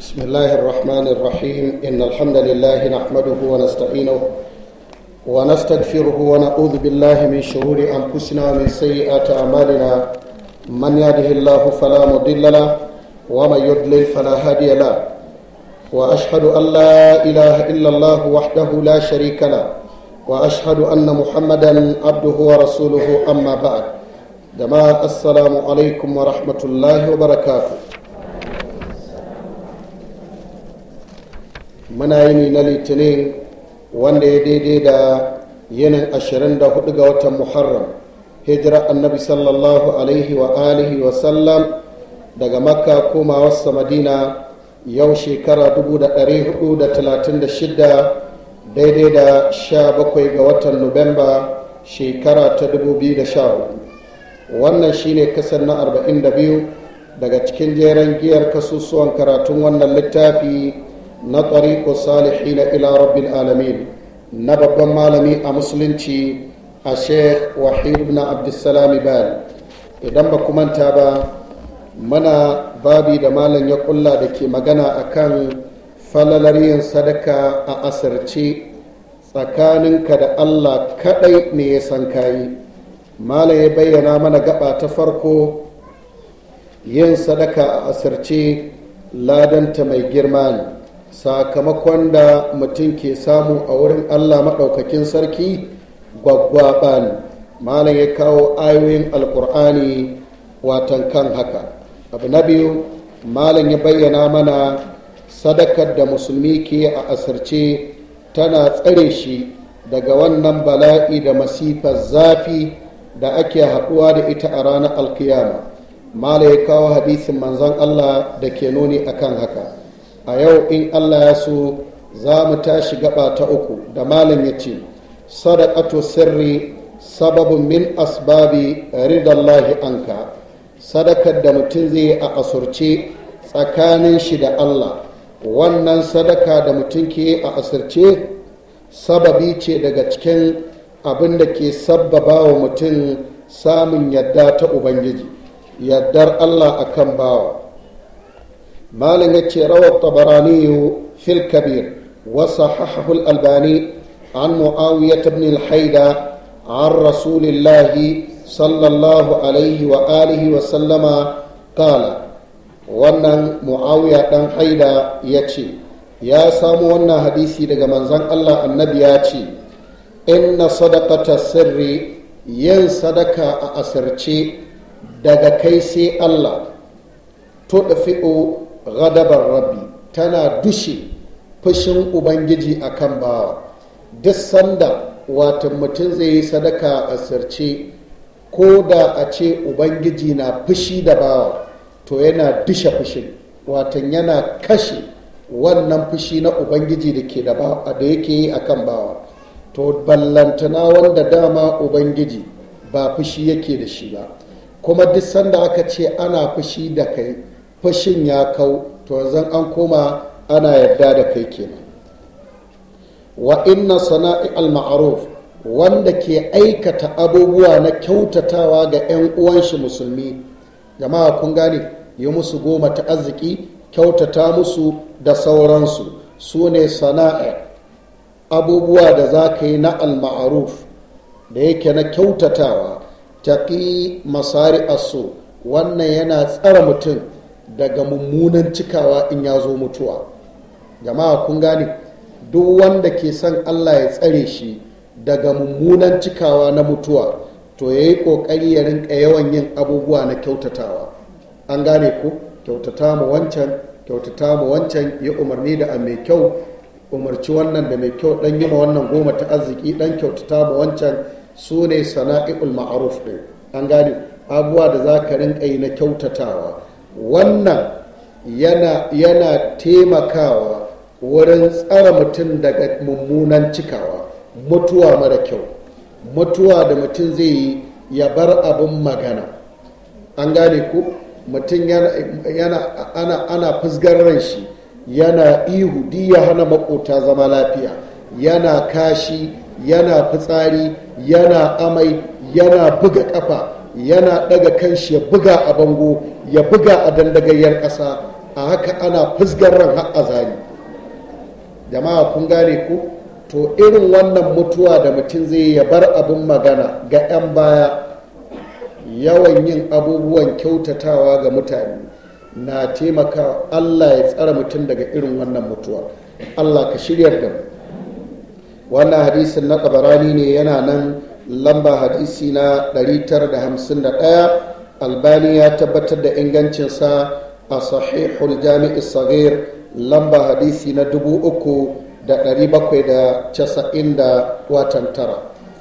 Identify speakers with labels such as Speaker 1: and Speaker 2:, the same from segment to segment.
Speaker 1: بسم الله الرحمن الرحيم إن الحمد لله نحمده ونستعينه ونستغفره ونعوذ بالله من شرور أنفسنا ومن سيئات أعمالنا من يهده الله فلا مضل له ومن يضلل فلا هادي له وأشهد أن لا إله إلا الله وحده لا شريك له وأشهد أن محمدا عبده ورسوله أما بعد جماعة السلام عليكم ورحمة الله وبركاته muna yini na litinin wanda ya daidai da yinin 24 ga watan muharram hijira annabi sallallahu alaihi wa alihi wa sallam daga makka koma wasa madina yau shekara 436 daidai da 17 ga watan nuwamba shekara ta 2014 wannan shine kasar na 42 daga cikin jeren giyar kasusuwan karatun wannan littafi na tariƙo salihina ila rabbil alamin na babban malami a musulunci a sheikh wahid ibn abdussalami bal idan ba manta ba mana babi da malam ya kulla da ke magana akan falalar yin sadaka a asirce tsakaninka da allah kadai ne ya san kayi malam ya bayyana mana gaba ta farko yin sadaka a asirce ladanta mai girma ne sakamakon da mutum ke samu a wurin allah maɗaukakin sarki gwaggwaɓa ne malam ya kawo ayoyin alkur'ani watan kan haka abu na biyu malam ya bayyana mana sadakar da musulmi ke a asirce tana tsare shi daga wannan bala'i da masifar zafi da ake haɗuwa da ita a ranar alkiyama malam ya kawo hadisin manzon allah da ke nuni akan haka a yau in allah ya so za mu tashi gaba ta uku da malam ya ce sadaqatu sirri sababin min asbabi ridallahi anka sadakar da mutum zai a asurce tsakanin shi da allah wannan sadaka da mutum ke a asirce sababi ce daga cikin abin da ke sabbaba wa mutum samun yadda ta ubangiji yaddar allah akan bawa مالن روى الطبراني في الكبير وصححه الألباني عن معاوية بن الحيدة عن رسول الله صلى الله عليه وآله وسلم قال wannan mu'awiya dan haida ya ce ya samu wannan hadisi daga manzon Allah annabi ya ce inna sadaqata sirri yin sadaka a asirce daga kai sai Allah tudfi'u ghadabar rabbi tana dushe fushin ubangiji akan bawa duk sanda watan mutum zai yi sadaka a sirce ko da a ce ubangiji na fushi da bawa to yana dushe fushin watan yana kashe wannan fushi na ubangiji da ke da yake yi akan bawa to ballantana wanda dama ubangiji ba fushi yake da shi ba kuma duk sanda aka ce ana fushi da kai fashin ya kau to yanzu an koma ana yarda da kai kenan wa inna sana'i al-ma'ruf wanda ke aikata abubuwa na kyautatawa ga 'yan uwan shi musulmi jama'a kun gane yi musu goma ta arziki kyautata musu da sauransu su ne sana'a abubuwa da za ka yi na al-ma'ruf da yake na kyautatawa taƙi masari aso wannan yana tsara mutum daga mummunan cikawa in ya zo mutuwa jama'a kun gane duk wanda ke son allah ya tsare shi daga mummunan cikawa na mutuwa to ya yi ƙoƙari ya rinka yawan yin abubuwa na kyautatawa an gane ku kyautata mu wancan kyautata mu wancan ya umarni da a mai kyau umarci wannan da mai kyau dan yi ma wannan goma ta arziki dan kyautata mu wancan su ne sana'i'ul ma'aruf ɗin an gane abubuwa da za ka rinka yi na kyautatawa wannan yana, yana taimakawa wurin tsara mutum daga mummunan cikawa mutuwa mara kyau mutuwa da mutum zai yi ya bar abin magana an gane ku mutum yana, yana ana, ana fusgar ran shi yana ihu di ya hana makota zama lafiya yana kashi yana fitsari yana amai yana buga kafa yana daga kanshi ya buga a bango ya buga a dandagayyar ƙasa a haka ana fusgar ran har azali jama'a kun gane ku to irin wannan mutuwa da mutum zai ya bar abin magana ga 'yan baya yawan yin abubuwan kyautatawa ga mutane na taimaka allah ya tsara mutum daga irin wannan mutuwa allah ka shiryar da mu wannan hadisin na tabarani ne yana nan lamba hadisi na 951 albani ya tabbatar da ingancinsa a sahihul jami'i sagir lamba hadisi na 3790 da watan tara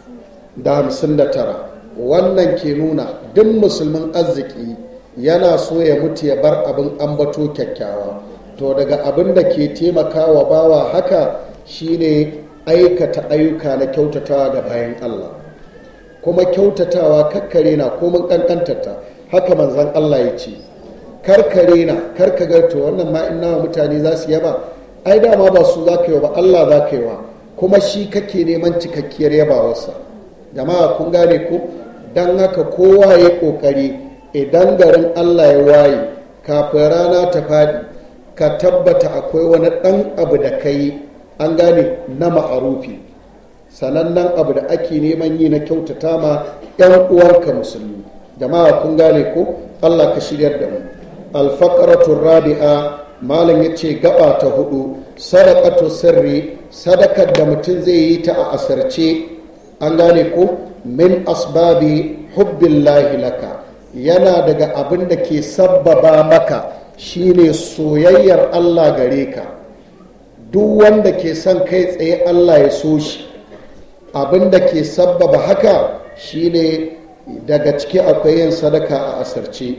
Speaker 1: da hamsin da tara wannan ke nuna duk musulmin arziki yana so ya mutu ya bar abin ambato kyakkyawa to daga abin da ke taimakawa bawa haka shine aikata ayyuka na kyautatawa ga bayan Allah kuma kyautatawa kakkare na komin kankantarta haka manzan Allah ya ce karkare na karka to wannan ma in nawa mutane za su yaba ai dama ba su za ka yi ba Allah za ka yi wa kuma shi kake neman cikakkiyar yabawarsa jama'a kun gane ku don haka kowa ya kokari idan garin Allah ya waye kafin rana ta faɗi ka tabbata akwai wani ɗan abu da ka yi an gane na ma'arufi sanannen abu da ake neman yi na kyautata ma 'yan uwanka musulmi jama'a kun gane ko Allah ka shiryar da mu alfaqaratu rabi'a malam ya ce gaba ta hudu sadaqatu sirri sadakar da mutum zai yi ta a asarce an gane ko min asbabi hubbillahi laka yana daga abin da ke sabbaba maka shine soyayyar Allah gare ka duk wanda ke son kai tsaye Allah ya so shi abin da ke sabbaba haka shine daga ciki akwai yin sadaka a asarce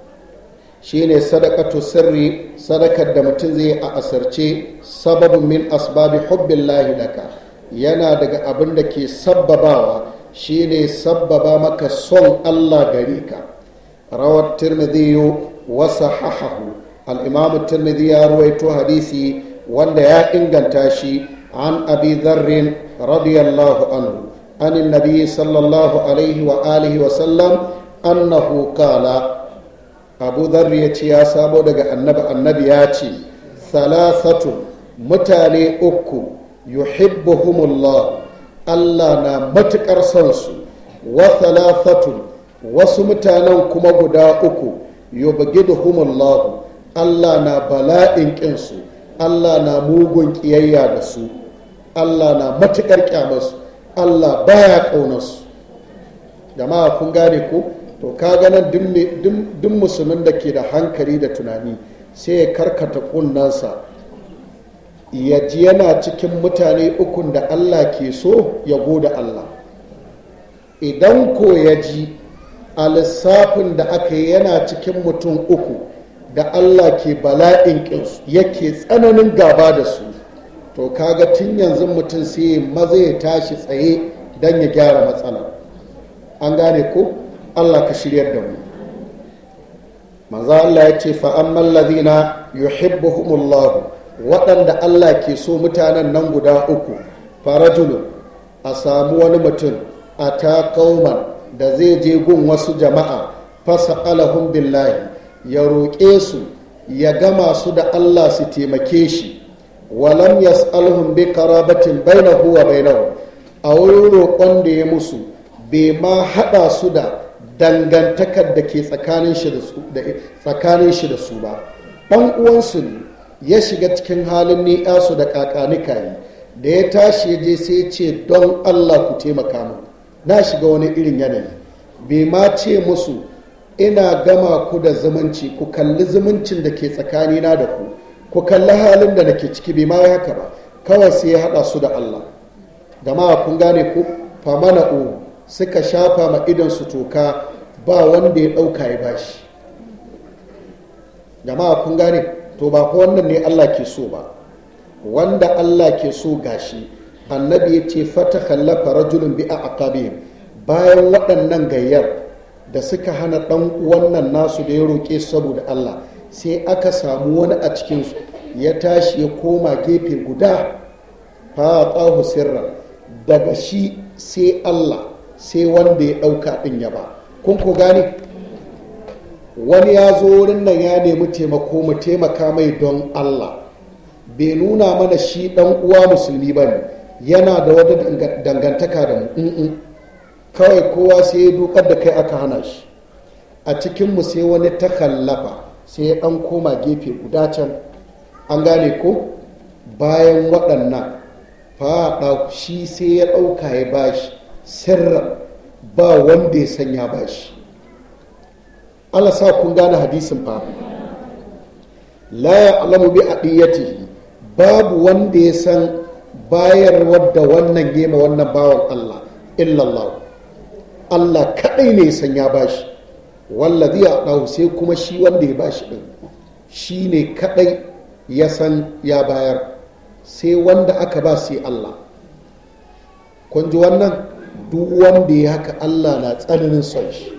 Speaker 1: shine sadakatu sirri sadakar da mutum zai a asarce sababin min asbabi hubbillahi laka yana daga abin da ke sabbabawa shine sabbaba maka son Allah gare ka rawar tirmidhi wa sahahahu al-imam tirmidhi ya ruwaito hadisi wanda ya inganta shi an abi dharrin radiyallahu anhu an annabi sallallahu alaihi wa alihi wa sallam annahu qala abu dharri ya ce ya samo daga annabi annabi ya ce salasatu mutane uku yuhibbuhumullah Allah na matuƙar son su wa salasatu wasu mutanen kuma guda uku yubghiduhumullah Allah na bala'in ƙinsu Allah na mugun ƙiyayya da su Allah na matuƙar ƙyamarsu Allah baya ƙaunarsu jama'a kun gane ko to ka ganin duk musulmin da ke da hankali da tunani sai ya karkata kunnansa ya ji yana cikin mutane ukun da Allah ke so ya goda Allah idan ko ya ji a lissafin da aka yi yana cikin mutum uku da Allah ke bala'in ƙinsu yake tsananin gaba da su to kaga tun yanzu mutum sai maza ya tashi tsaye don ya gyara matsala an gane ko Allah ka shiryar da mu manzo Allah ya ce fa ammal ladina yuhibbuhumullahu waɗanda Allah ke so mutanen nan guda uku farajulun a samu wani mutum a ta kauman da zai je gun wasu jama'a fasa alahun billahi ya roƙe su ya gama su da Allah su taimake shi walam yas'alhum bi qarabatin bainahu wa bainahu a wurin roƙon da ya musu bai ma haɗa su da dangantakar da ke tsakanin shi da su ba ɗan uwansu ne ya shiga cikin halin ni'asu da kakanikayi da ya tashi ya je sai ce don allah ku taimaka mu na shiga wani irin yanayi bai ma ce musu ina gama ku da zumunci ku kalli zumuncin da ke tsakanina da ku ku kalli halin da nake ciki bai ma haka ba kawai sai ya haɗa su da allah jama'a kun gane ku famana u suka shafa ma su toka ba wanda ya ɗauka ya bashi jama'a kun gane to ba ko wannan ne Allah ke so ba wanda Allah ke so gashi annabi ya ce fata kallafa rajulun bi a aqabihim bayan waɗannan gayyar da suka hana ɗan wannan nasu da ya roƙe saboda Allah sai aka samu wani a cikinsu ya tashi ya koma gefe guda fa tsahu sirra daga shi sai Allah sai wanda ya ɗauka ɗin ya ba kun ku gane wani ya zo wurin nan ya nemi taimako mu taimaka mai don allah bai nuna mana shi dan uwa musulmi ba ne yana da wata dangantaka da mu kawai kowa sai ya dukar da kai aka hana shi a cikinmu sai wani ta kallafa sai ya dan koma gefe guda can an gane ko bayan waɗannan faɗa shi sai ya ɗauka ya bashi sirra ba wanda ya sanya bashi Allah sa kun gane hadisin fa la ya'lamu bi adiyatihi babu wanda ya san bayar wadda wannan gema wannan bawan Allah illallah Allah kadai ne ya san ya bashi wallazi ya dawo sai kuma shi wanda ya bashi din shi ne kadai ya san ya bayar sai wanda aka ba sai Allah kun ji wannan duk wanda ya haka Allah na tsananin son shi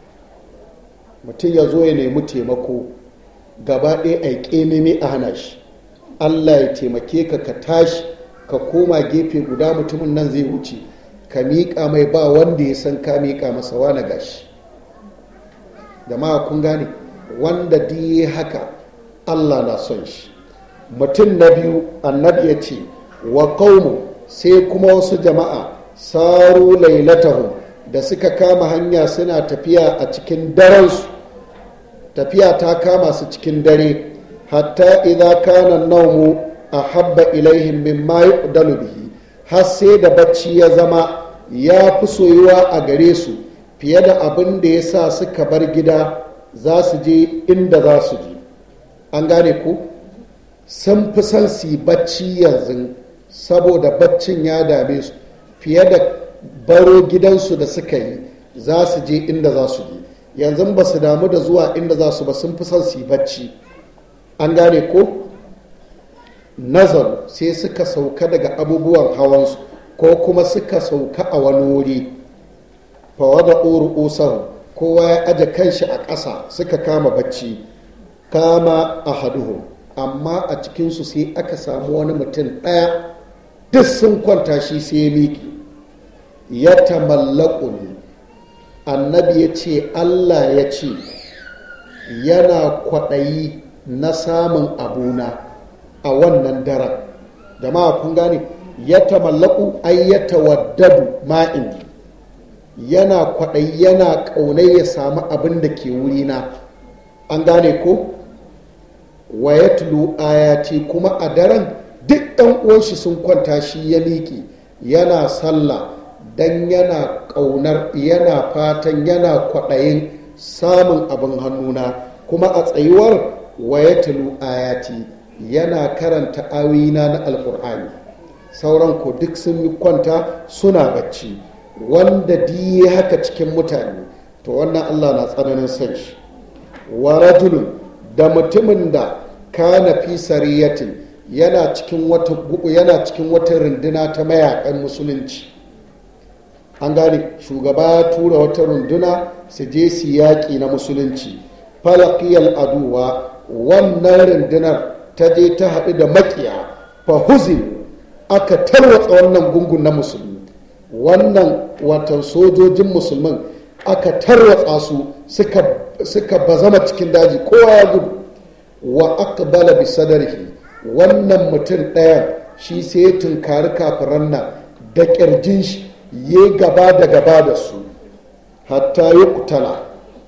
Speaker 1: mutum ya zo ya nemi taimako gaba ɗaya a ƙememe a hana shi Allah ya taimake ka ka tashi ka koma gefe guda mutumin nan zai wuce ka miƙa mai ba wanda ya san ka miƙa masa wani gashi jama'a kun gane wanda diye haka Allah na son shi mutum na biyu annabi ya ce wa qaumu sai kuma wasu jama'a saru lailatahum da suka kama hanya suna tafiya a cikin darensu tafiya ta kama su cikin dare hatta idza kana naumu ahabba ilaihim mimma yuqdalu bihi har sai da bacci ya zama ya fi soyuwa a gare su fiye da abin da ya sa suka bar gida za su je inda za su je an gane ku sun fi son su yi bacci yanzu saboda baccin ya dame su fiye da baro gidansu da suka yi za su je inda za su je yanzu ba su damu da zuwa inda za su ba sun fi son su yi bacci an gane ko nazar sai suka sauka daga abubuwan hawansu ko kuma suka sauka a wani wuri fawada uru usahu kowa ya aje kanshi a ƙasa suka kama bacci kama a haduhu amma a cikinsu sai aka samu wani mutum ɗaya duk sun kwanta shi sai ya miki ya tamallaku ne annabi ya ce allah ya ce yana kwaɗayi na samun abuna a wannan daren jama'a kun gane ya tamallaku ai ya tawaddadu ma'in yana kwaɗayi yana ƙaunai ya samu abin da ke wurina an gane ko wa ya tulu ayati kuma a daren duk ɗan uwanshi sun kwanta shi ya miƙe yana sallah dan yana ƙaunar yana fatan yana kwaɗayin samun abin hannuna kuma a tsayuwar waya tulu ayati yana karanta awina na alkur'ani sauran ko duk sun yi kwanta suna bacci wanda diye haka cikin mutane to wannan allah na tsananin san shi wa rajulun da mutumin da kana fi sariyatin yana cikin wata yana cikin wata runduna ta mayakan musulunci an gane shugaba ya tura wata runduna su je su yaƙi na musulunci falakiyar aduwa wannan rundunar ta je ta haɗu da makiya fahuzin aka tarwatsa wannan gungun na musulmi wannan watan sojojin musulmin aka tarwatsa su suka bazama cikin daji kowa ya gudu wa aqbala bi sadarihi wannan mutum ɗayan shi sai ya tunkari kafiran nan da ƙirjin shi ya gaba da gaba da su hatta ya kutala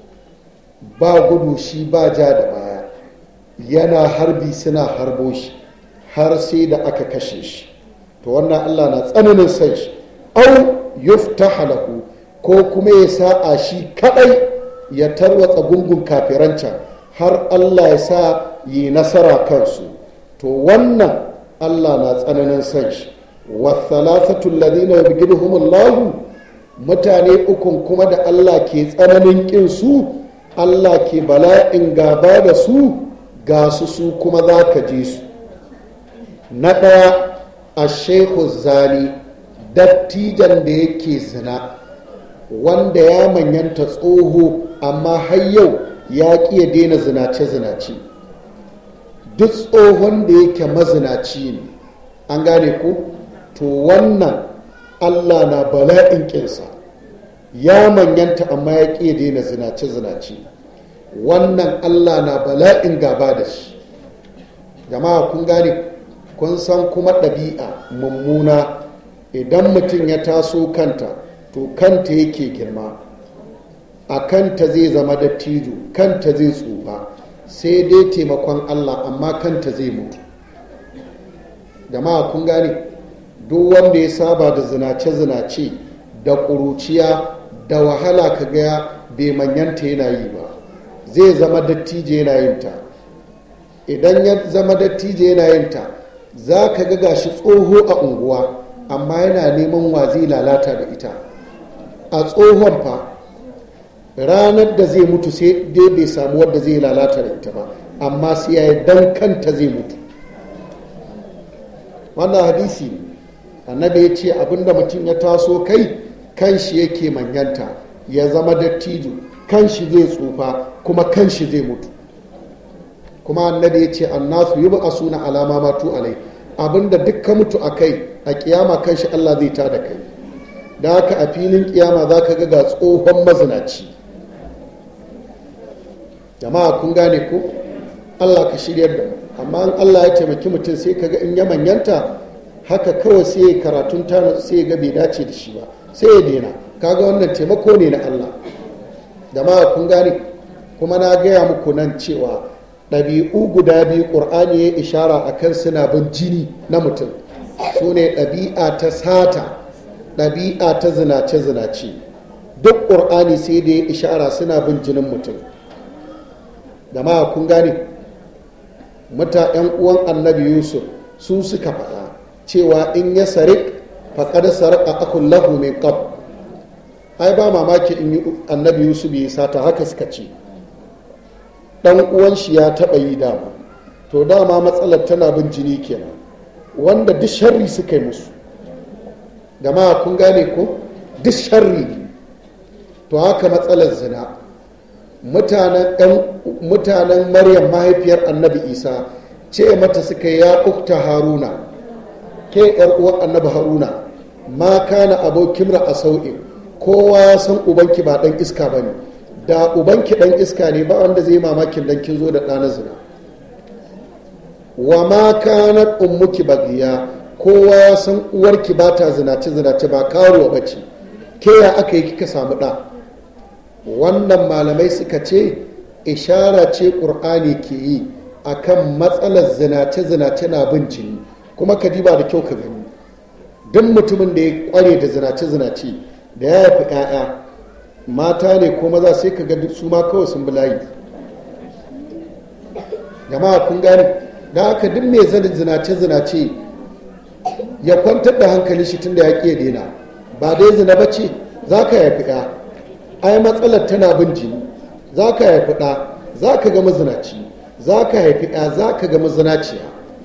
Speaker 1: ba gudu shi ba ja da baya yana harbi suna harbo shi har sai da aka kashe shi to wannan allah na tsananin san shi au yuftaha lahu ko kuma ya sa'a shi kadai ya tarwatsa gungun kafirancan har allah ya sa yi nasara kansu to wannan allah na tsananin san shi wasalasatu alladhina yubghiduhumullahu mutane ukun kuma da Allah ke tsananin kin su Allah ke bala'in gaba da su ga su su kuma za ka je su na ɗaya a shehu zani dattijan da yake zina wanda ya manyanta tsoho amma har yau ya ƙi ya daina zinace-zinace duk tsohon da yake mazinaci ne an gane ko to wannan allah na bala'in ƙinsa ya manyanta amma ya ƙi daina zinace-zinace wannan allah na bala'in gaba da shi jama'a kun gane kun san kuma ɗabi'a mummuna idan mutum ya taso kanta to kanta yake girma a kanta zai zama dattijo kanta zai tsufa sai dai taimakon allah amma kanta zai mutu jama'a kun gane duk wanda ya saba da zinace-zinace da ƙuruciya da wahala ka gaya bai manyanta yana yi ba zai zama dattijo yana yin ta idan ya zama dattijo yana yin ta za ka ga gashi tsoho a unguwa amma yana neman wa zai lalata da ita a tsohon fa ranar da zai mutu sai dai bai samu wadda zai lalata da ita ba amma sai ya yi dan kanta zai mutu wannan hadisi annabi ya ce abinda mutum ya taso kai kan shi yake manyanta ya zama dattijo kan shi zai tsufa kuma kan shi zai mutu kuma annabi ya ce annasu yi ba suna alama matu alai abinda duk ka mutu a kai a kiyama kan shi allah zai ta da kai da haka a filin kiyama za ka ga ga tsohon mazinaci jama'a kun gane ko allah ka shiryar da amma in allah ya taimaki mutum sai ka ga in ya manyanta haka kawai sai ya karatun tana sai ga bai dace da shi ba sai ya daina kaga wannan taimako ne na allah jama'a kun gane kuma na gaya muku nan cewa ɗabi'u guda biyu ƙur'ani ya ishara a kan suna bin jini na mutum su ne ɗabi'a ta sata ɗabi'a ta zinace-zinace duk ƙur'ani sai da ya ishara suna bin jinin mutum da ma kun gane muta 'yan uwan annabi yusuf su suka faɗa cewa in ya sarik faƙar sarƙa akun lahu min qab ai ba mamaki in annabi yusuf ya sata haka suka ce dan uwan shi ya taɓa yi dama to dama matsalar tana bin jini kenan wanda duk sharri suka yi musu da ma kun gane ko duk sharri to haka matsalar zina mutanen maryam mahaifiyar annabi isa ce mata suka ya ukta haruna ke yar uwar annabi haruna ma kana abokin a sau'in kowa ya san ubanki ba dan iska ba ne da ubanki dan iska ne ba wanda zai mamakin dan kin zo da ɗana zina wa ma kanat ummuki bagiya kowa ya san uwarki ba ta zinace zinace ba karuwa bace ke ya aka yi kika samu ɗa wannan malamai suka ce ishara ce ƙur'ani ke yi akan matsalar zinace zinace na bin jini kuma ka ba da kyau ka gani duk mutumin da ya kware da zinace zinace da ya haifi 'ya'ya mata ne ko maza sai ka ga su ma kawai sun bulayi jama'a kun gane da haka duk mai zanin zinace-zinace ya kwantar da hankali shi tun da ya ƙi daina ba dai zina ba ce za ka haifi ɗa ai matsalar tana bin jini za ka haifi ɗa za ka ga mazinaci za ka haifi ɗa za ka ga mazinaciya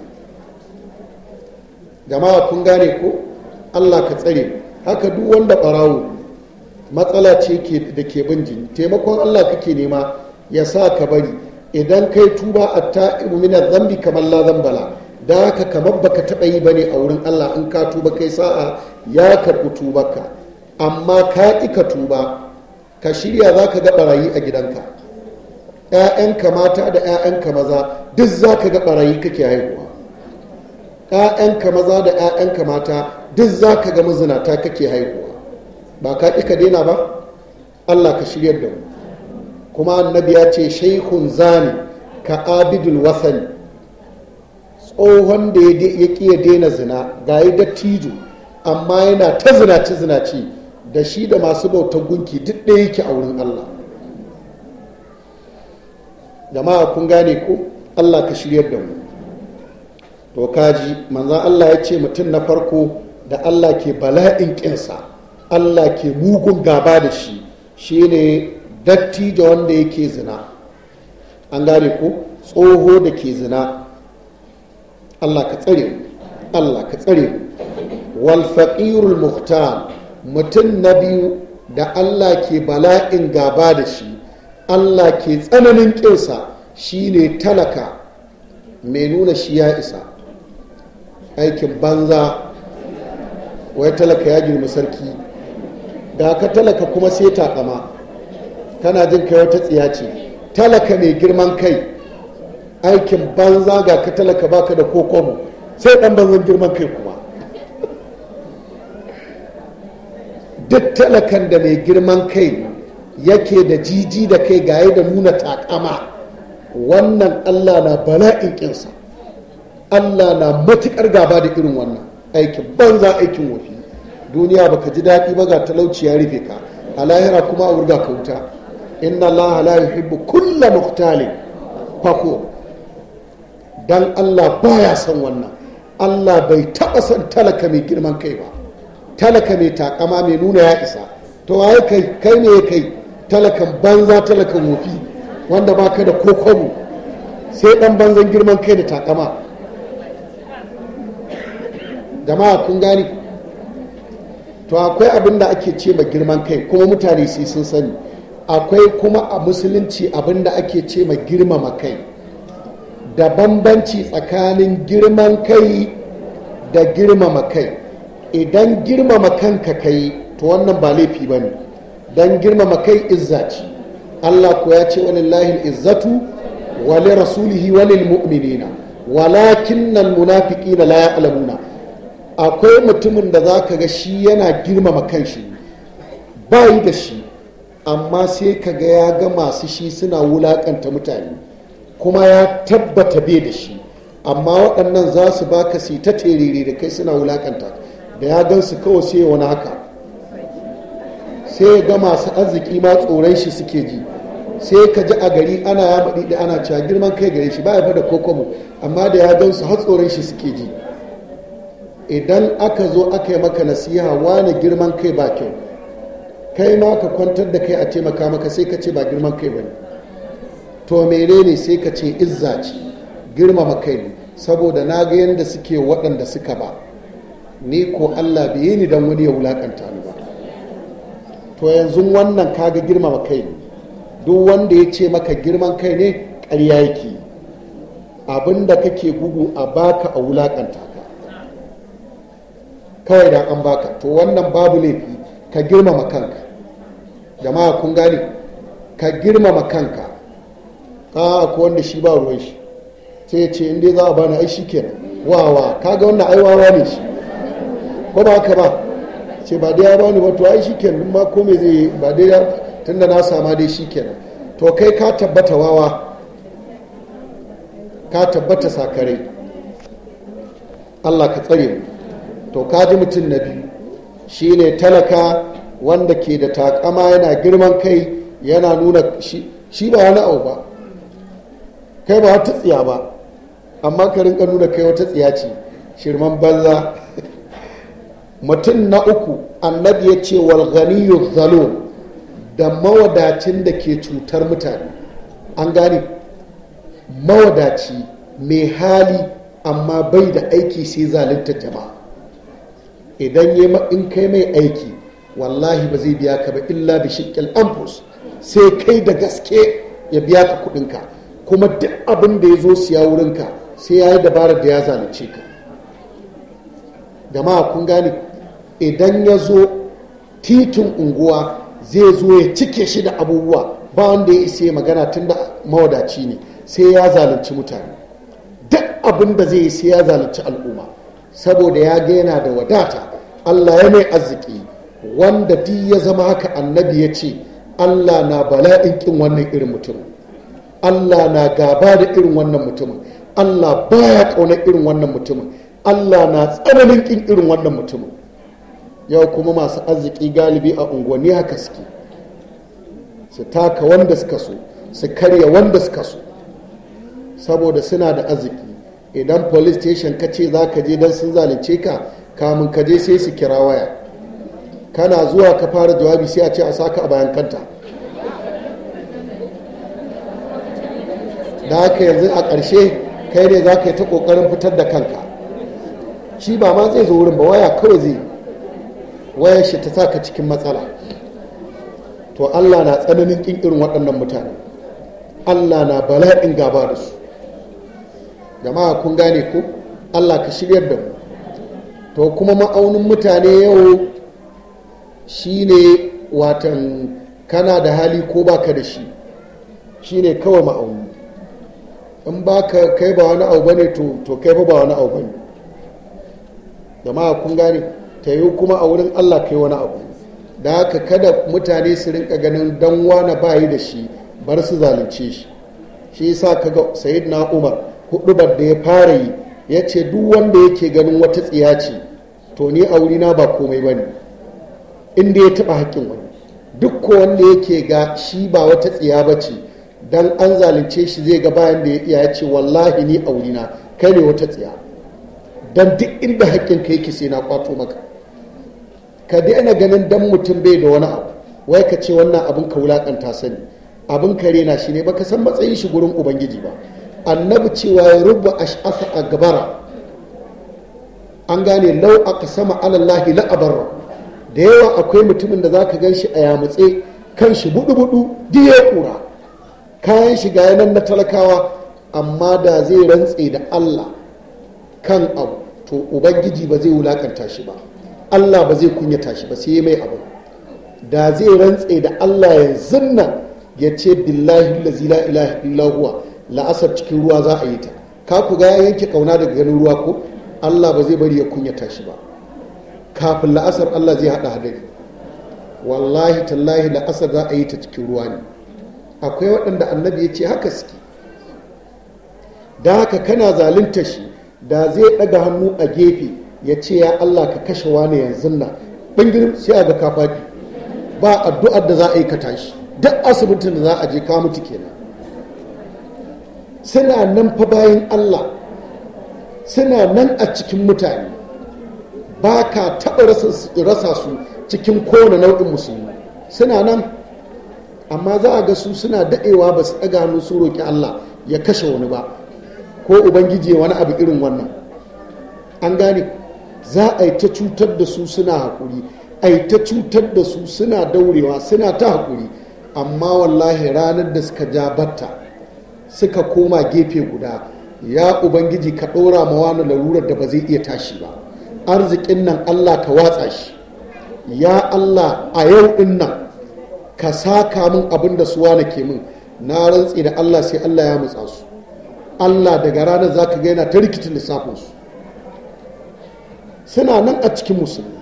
Speaker 1: jama'a kun gane ko allah ka tsare haka duk wanda ɓarawo matsala ce da ke bin jini taimakon allah kake nema ya sa ka bari idan kai tuba a ta'ibu min zambi kamar la zambala da haka kamar baka taɓa yi bane a wurin Allah in ka tuba kai sa'a ya karɓi tubarka amma ka ƙi ka tuba ka shirya za ka ga ɓarayi a gidanka ‘ya'yanka mata da ‘ya'yanka maza duk za ka ga ɓarayi kake haihuwa ‘ya'yanka maza da ‘ya'yanka mata duk za ka ga mazinata kake haihuwa ba ka ƙi ka daina ba Allah ka shiryar da mu kuma annabi ya ce shaikun zani ka abidul wasani tsohon da ya ƙi ya daina zina ga yi dattijo amma yana ta zinace zinace da shi da masu bautar gunki duk ɗaya yake a wurin Allah jama'a kun gane ko Allah ka shiryar da mu to kaji manzan Allah ya ce mutum na farko da Allah ke bala'in ƙinsa Allah ke mugun gaba da shi shine dattijo wanda yake zina an gane ko tsoho da ke zina Allah ka tsare Allah ka tsare wal faqirul muhtar mutum na biyu da Allah ke bala'in gaba da shi Allah ke tsananin kinsa shine talaka mai nuna shi ya isa aikin banza wai talaka ya girma sarki da ka talaka kuma sai takama kana jin kai wata tsiya ce talaka mai girman kai aikin banza ga ka talaka baka da kokobo sai dan banzan girman kai kuma duk talakan da mai girman kai yake da jiji da kai gaye da nuna takama wannan allah na bala'in kinsa allah na matukar gaba da irin wannan aikin banza aikin wafi duniya baka ji daɗi ba ga talauci ya rufe ka a lahira kuma a wurga ka wuta inna allaha la yuhibbu kulla muhtalin fako dan allah baya son wannan allah bai taɓa son talaka mai girman kai ba talaka mai takama mai nuna ya isa to waye kai kai ne kai talakan banza talakan wofi wanda baka da kokobo sai dan banzan girman kai da takama jama'a kun gani to akwai abin da ake ce ma girman kai kuma mutane sai sun sani akwai kuma a musulunci abin da ake ce ma girmama kai da bambanci tsakanin girman kai da girmama kai idan girmama kanka kai to wannan ba laifi ba ne don girmama kai izza ce allah ko ya ce walillahi izzatu wali rasulihi walil mu'minina walakin nan munafiki na la ya'lamuna akwai mutumin da za ka ga shi yana girmama kanshi bayi da shi amma sai ka ga ya ga masu shi suna wulakanta mutane kuma ya tabbata bai da shi amma waɗannan za su baka su ta terere da kai suna wulakanta da ya gan su kawai sai wani haka sai ya ga masu arziki ma tsoron shi suke ji sai ka ji a gari ana ya baɗi da ana cewa girman kai gare shi ba ya da kokomo amma da ya gan su har tsoron shi suke ji idan aka zo aka yi maka nasiha wani girman kai ba kyau kai ma ka kwantar da kai a taimaka maka sai ka ce ba girman kai ba ne to menene sai ka ce izza ce girmama kai ne saboda na ga yadda suke waɗanda suka ba ni ko allah bai yi ni don wani ya wulakanta ni ba to yanzu wannan kaga girmama kai ne duk wanda ya ce maka girman kai ne ƙarya yake abinda kake gugu a baka a wulakanta ka kawai da an baka to wannan babu laifi ka girmama kanka jama'a kun gane ka girmama kanka ka ko wanda shi ba ruwan shi sai ya ce inda za a bani ai shi kenan wawa kaga wannan ai wawa ne shi ko ba haka ba ce ba dai ya bani ba to ai shi kenan ma ko me zai ba dai ya tunda na sama dai shi kenan to kai ka tabbata wawa ka tabbata sakarai Allah ka tsare mu to ka ji mutum na biyu shine talaka wanda ke da takama yana girman kai yana nuna shi ba wani abu ba kai ba wata tsiya ba amma ka rinka nuna kai wata tsiya ce shirman banza mutum na uku annabi ya ce walganiyu zalo da mawadacin da ke cutar mutane an gane mawadaci mai hali amma bai da aiki sai zalunta jama'a idan ya in kai mai aiki wallahi ba zai biya ka ba illa bi shiqqil anfus sai kai da gaske ya biya ka kudinka kuma duk abin da ya zo siya wurinka sai ya yi dabarar da ya zalunce ka jama'a kun gane idan ya zo titin unguwa zai zo ya cike shi da abubuwa ba wanda ya isa magana tun da mawadaci ne sai ya zalunci mutane duk abin da zai yi sai ya zalunci al'umma saboda ya ga yana da wadata allah ya mai arziki wanda duk ya zama haka annabi ya ce allah na bala'in kin wannan irin mutumin allah na gaba da irin wannan mutumin allah baya ƙaunar irin wannan mutumin allah na tsananin kin irin wannan mutumin yau kuma masu arziki galibi a unguwanni haka suke su taka wanda suka so su karya wanda suka so saboda suna da arziki idan police station ka ce za ka je don sun zalunce ka kamun ka je sai su kira waya kana zuwa ka fara jawabi sai a ce a saka a bayan kanta da haka yanzu a ƙarshe kai ne za ka yi ta ƙoƙarin fitar da kanka shi ba ma zai zo wurin ba waya kawai zai wayar shi ta sa ka cikin matsala to allah na tsananin ƙin irin waɗannan mutane allah na bala'in gaba da su jama'a kun gane ko allah ka shiryar da mu to kuma ma'aunin mutane yau shine watan kana da hali ko baka da shi shine kawai ma'auni in ba ka kai ba wani abu bane to to kai ba wani abu bane jama'a kun gane ta yi kuma a wurin Allah kai wani abu da haka kada mutane su rinka ganin dan wani bayi da shi bar su zalunce shi shi yasa kaga sayyidina Umar hudubar da ya fara yi ya ce duk wanda yake ganin wata tsiya ce to ni a wurina ba komai bane inda ya taba haƙƙin wani duk ko wanda yake ga shi ba wata tsiya ba ce dan an zalunce shi zai ga bayan da ya iya ya ce wallahi ni a wurina kai ne wata tsiya dan duk inda haƙƙin ka yake sai na kwato maka ka daina ganin dan mutum bai da wani abu wai ka ce wannan abin ka wulakanta sani abin ka rena shi ne baka san matsayin shi gurin ubangiji ba annabi cewa ya rubu ash'asa a gabara an gane lau aka sama alallahi la'abarra da yawa akwai mutumin da zaka gan shi a yamutse kan shi budu-budu diya kura kayan shiga yanan na talakawa amma da zai rantse da allah kan abu to ubangiji ba zai wulakanta shi ba allah ba zai kunyata shi ba sai mai abu da zai rantse da allah yanzu nan ya ce billahi lazi la ilaha illa huwa la'asar cikin ruwa za a yi ta ka ku ga ya yanke kauna daga ganin ruwa ko allah ba zai bari ya kunyata shi ba kafin la'asar allah zai haɗa hadari wallahi tallahi la'asar za a yi ta cikin ruwa ne akwai waɗanda annabi ya ce haka suke da haka kana zalunta shi da zai ɗaga hannu a gefe ya ce ya allah ka kashe wani yanzu nan ɓangirin sai a ga kafaɗi ba addu'ar da za a yi ka tashi duk asibitin da za a je ka mutu kenan suna nan fa bayan allah suna nan a cikin mutane ba ka taɓa rasa su cikin kowane nau'in musulmi suna nan amma za a ga su suna daɗewa ba su ɗaga hannu su roƙi allah ya kashe wani ba ko ubangiji wani abu irin wannan an gane za a yi ta cutar da su suna haƙuri a yi ta cutar da su suna daurewa suna ta haƙuri amma wallahi ranar da suka ja batta suka koma gefe guda ya ubangiji ka ɗora ma wani larurar da ba zai iya tashi ba arzikin nan allah ka watsa shi ya allah a yau ɗin nan ka saka min abin da suwa na ke min na rantsi da allah sai allah ya mutsa su allah daga ranar za ka yana ta rikicin lissafinsu suna nan a cikin musulmi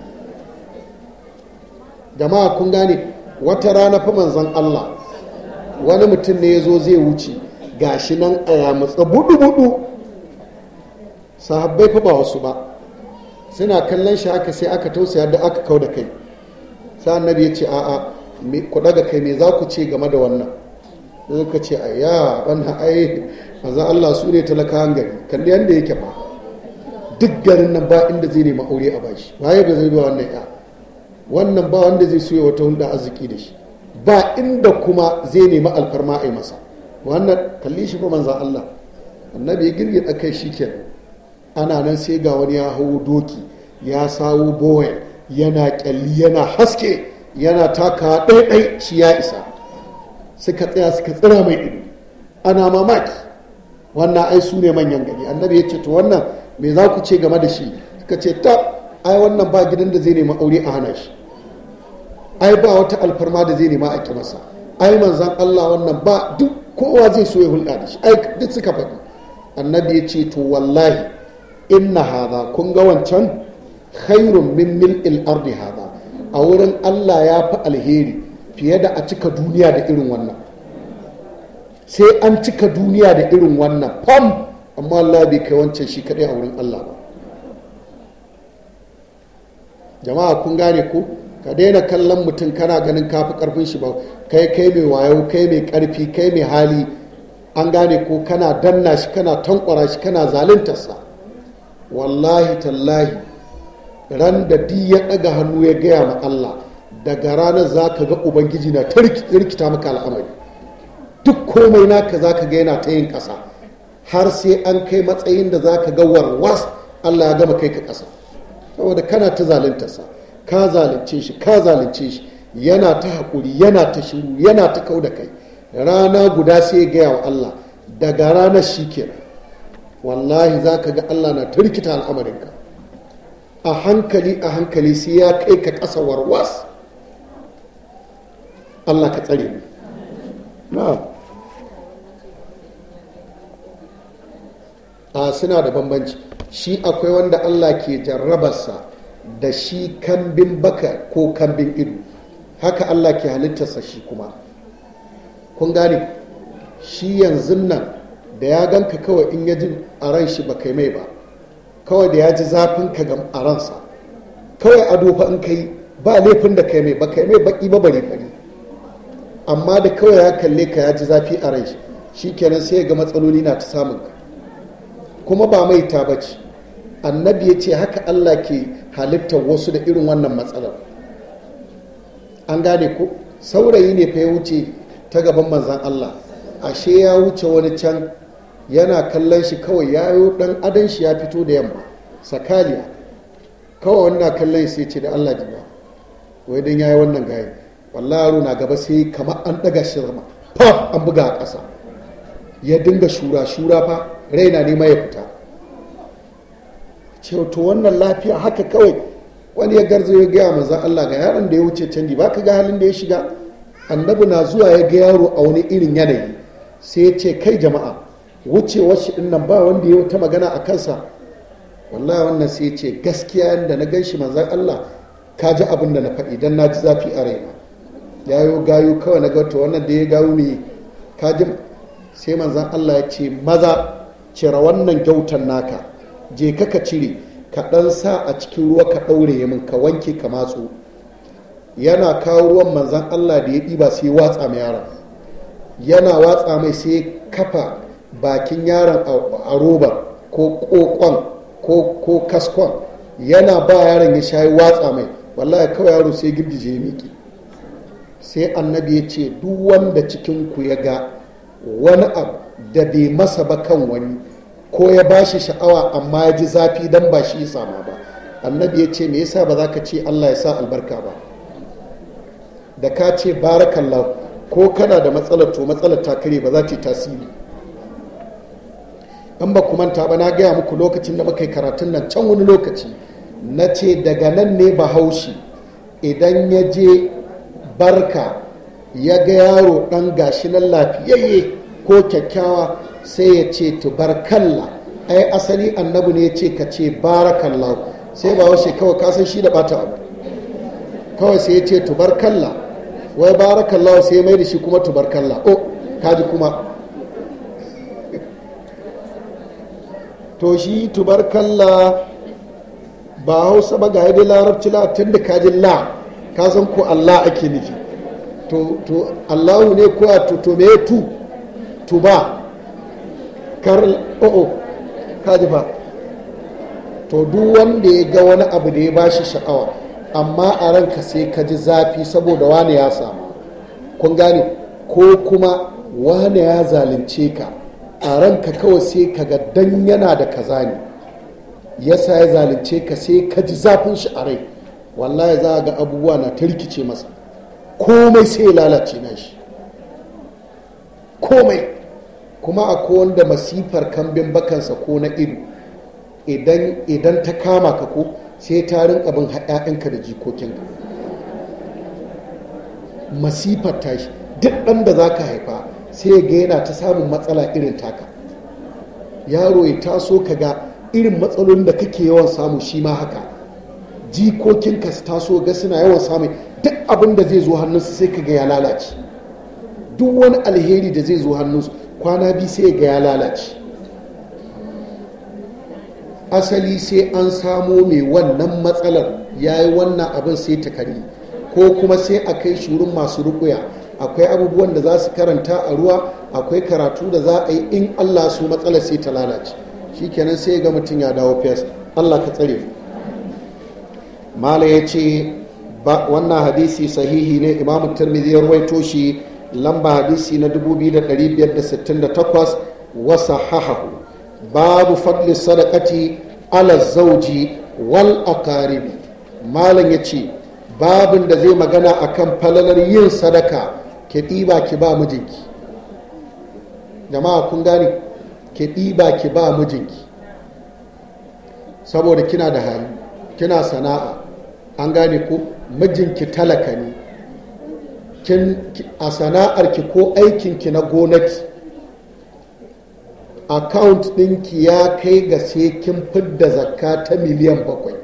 Speaker 1: jama'a kun gane wata rana fa manzon Allah wani mutum ne ya zo zai wuce gashi nan a yamutsa budu-budu sahabbai fa ba wasu ba suna kallon shi haka sai aka tausaya da aka kau da kai sai annabi ya ce a'a ku daga kai me za ku ce game da wannan sai ka ce ayya wannan ai manzon Allah su ne talakawan gari kalli yanda yake fa duk garin nan ba inda zai nemi aure a bashi waye ba zai ba wannan ya wannan ba wanda zai soya wata hulɗa arziki da shi ba inda kuma zai nemi alfarma a yi masa wannan kalli shi fa manzan Allah annabi ya girgin kai shi kenan ana nan sai ga wani ya hau doki ya sawo boye yana kyalli yana haske yana taka ɗaiɗai shi ya isa suka tsaya suka tsira mai ido ana mamaki wannan ai su ne manyan gari annabi ya ce to wannan me za ku ce game da shi suka ce ta ai wannan ba gidan da zai nemi aure a hana shi ai ba wata alfarma da zai nema a ki masa ai manzan Allah wannan ba duk kowa zai so ya hulɗa da shi ai duk suka faɗi annabi ya ce to wallahi inna hadha kun ga wancan khairun min mil'il ardi hadha a wurin Allah ya fi alheri fiye da a cika duniya da irin wannan sai an cika duniya da irin wannan fam amma Allah bai kai wancan shi kadai a wurin Allah ba jama'a kun gane ko ka daina kallon mutum kana ganin kafi karfin shi ba kai kai mai wayo kai mai karfi kai mai hali an gane ko kana danna shi kana tankwara shi kana zaluntarsa wallahi tallahi ran da di ya ɗaga hannu ya gaya ma Allah daga ranar za ka ga ubangiji na ta rikita maka al'amari duk komai naka za ka ga yana ta yin ƙasa har sai an kai matsayin da za ka ga warwas Allah ya gama kai ka ƙasa saboda kana ta zaluntarsa ka zalunce shi ka zalunce shi yana ta haƙuri yana ta shiru yana ta kau da kai rana guda sai ya gaya wa Allah daga ranar shi kenan wallahi za ka ga Allah na ta rikita al'amarinka a hankali a hankali sai ya kai ka ƙasa warwas Allah ka tsare mu na'am a suna da bambanci shi akwai wanda allah ke jarrabarsa da shi kambin baka ko kambin ido haka allah ke halittarsa shi kuma kun gane shi yanzu nan da ya ganka kawai in ya ji a ran shi ba kai mai ba kawai da ya ji zafin ka ga a ransa kawai ado fa in kai ba laifin da kai mai ba kai mai baki ba bare fari amma da kawai ya kalle ka ya ji zafi a ran shi shikenan sai ya ga matsaloli na ta samun ka kuma ba mai ta bace annabi ya ce haka Allah ke halittar wasu da irin wannan matsalar an gane ko saurayi ne fa ya wuce ta gaban manzan Allah ashe ya wuce wani can yana kallon shi kawai yayo dan adan shi ya fito da yamma sakaliya kawai wannan kallon sai ce da Allah jiba wai dan yayi wannan gayi wallahi yaro na gaba sai kamar an daga shi zama fa an buga a ƙasa ya dinga shura shura fa raina ne ma ya fita ce to wannan lafiya haka kawai wani ya garzo ya gaya manzan Allah ga yaron da ya wuce canji ba ka ga halin da ya shiga annabi na zuwa ya ga yaro a wani irin yanayi sai ya ce kai jama'a wucewar shi din nan ba wanda ya wata magana a kansa wallahi wannan sai ya ce gaskiya yadda na gan shi manzan Allah ka ji abin da na faɗi dan na ji zafi a raina yayo gayu kawai na ga to wannan da ya gayu me ka ji sai manzan Allah ya ce maza cire wannan gyautan naka je ka ka cire ka ɗan sa a cikin ruwa ka ɗaure min ka wanke ka matsu yana kawo ruwan manzan Allah da ya ɗiba sai watsa mai yaron yana watsa mai sai kafa bakin yaron a robar ko kokon ko kaskon yana ba yaron ya shayi watsa mai wallahi kawai yaro sai girgije ya miƙe sai annabi ya ce duk wanda cikin ku ya ga wani abu da bai masa ba kan wani ko ya ba shi sha'awa amma ya ji zafi don ba shi sama ba annabi ya ce me yasa ba za ka ce allah ya sa albarka ba da ka ce barakallahu ko kana da matsalar to matsalar ta kare ba za ta yi tasiri in ba ku manta ba na gaya muku lokacin da muka yi karatun nan can wani lokaci na ce daga nan ne bahaushe idan ya je barka ya ga yaro ɗan gashi nan lafiyayye ko kyakkyawa sai ya ce tubarkalla ai asali annabi ne ya ce ka ce barakallahu sai ba washe kawai kasan shi da bata abu kawai sai ya ce tubarkalla wai barakallahu sai mai da shi kuma tubarkalla o kaji kuma to shi tubarkalla ba hausa ba ga yadda larabci la tun da kajin la kasan ko allah ake nufi to allahu ne ko a to me tu tuba kar o'o kaji ba to duk wanda ya ga wani abu da ya bashi sha'awa amma a ranka sai ka ji zafi saboda wani ya samu kun gane ko kuma wani ya zalunce ka a ranka kawai sai ka ga dan yana da kaza ne yasa ya zalunce ka sai ka ji zafin shi a rai wallahi za a ga abubuwa na ta rikice masa komai sai ya lalace na shi komai kuma akwai wanda masifar kambin bakansa ko na ido idan ta kama ka ko sai ta rinka bin ‘ya'yanka da jikokinka masifar tashi duk ɗan da za ka haifa sai ga yana ta samun matsala irin taka yaro ya taso ka ga irin matsalolin da kake yawan samu shi ma haka jikokinka su taso ga suna yawan samun duk abin da zai zo hannunsu sai ka ga ya lalace duk wani alheri da zai zo hannunsu kwana biyu sai ga ya lalace asali sai an samo mai wannan matsalar ya yi wannan abin sai ta kare ko kuma sai a kai shurin masu rukuya akwai abubuwan da za su karanta a ruwa akwai karatu da za a yi in allah su matsalar sai ta lalace shikenan sai ga mutum ya dawo fes allah ka tsare mala ya ce wannan hadisi sahihi ne imamu tirmidhi ya rawaito shi lamba hadisi na 2568 wasa hahahu babu fadli sadakati ala zauji wal aqaribi malam ya ce babin da zai magana akan falalar yin sadaka ke ɗiba ki ba mijinki jama'a kun gane ke ɗiba ki ba mijinki saboda kina da hali kina sana'a an gane ko mijinki talaka ne a sana'arki ko aikinki na gonaki account ɗinki ya kai ga sai kin fidda zakka ta miliyan bakwai